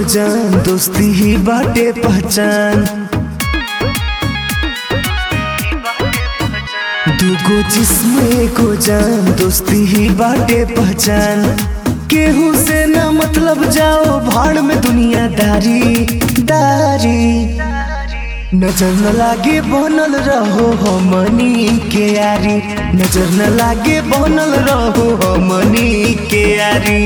जान दोस्ती ही बाटे पहचान दूगो जिस्म एको जान दोस्ती ही बाटे पहचान केहू से ना मतलब जाओ भाड़ में दुनियादारी दारी नजर न लागे बनल रहो हमनी के यारी नजर न लागे बनल रहो हमनी के यारी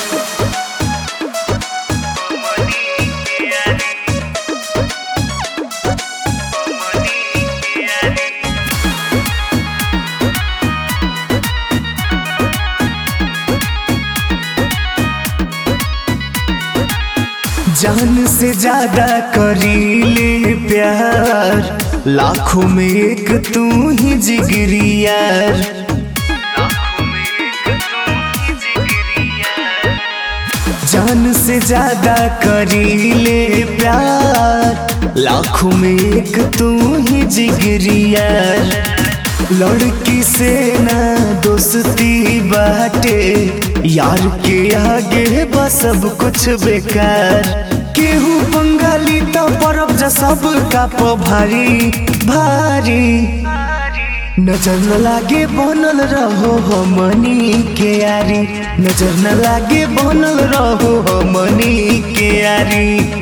जान से ज्यादा करीले प्यार लाखों में एक तू ही जिगरी यार जान से ज्यादा करीले प्यार लाखों में एक तू ही जिगरी यार लड़की से ना दोस्ती बाटे यार के आगे बस सब कुछ बेकार केहू बंगाली तो परब जा सब का भारी भारी नजर न लागे बनल रहो हमनी के यारी नजर न लागे बनल रहो हमनी के यारी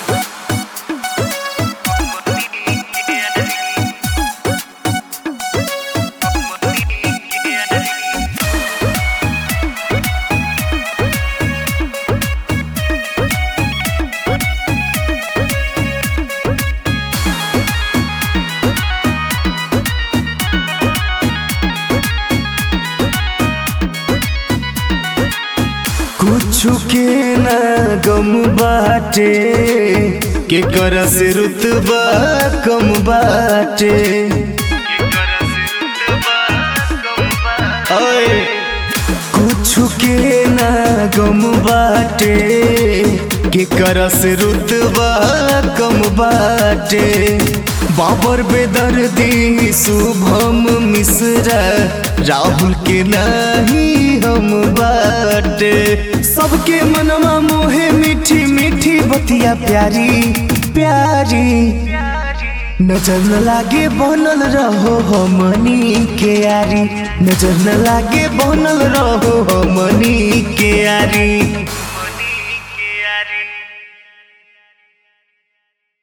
कुछ के ना गम बाटे के कर से रुतबा कम बाटे ओए कुछ के ना गम बाटे के कर से रुतबा कम बाटे बाबर बेदर्दी शुभम मिश्रा राहुल के नाही हम बाटे सबके मनवा मोहे मीठी मीठी बतिया प्यारी प्यारी नजर न लागे बनल रहो हमनी के यारी नजर न लागे बनल रहो हमनी के यारी के यारी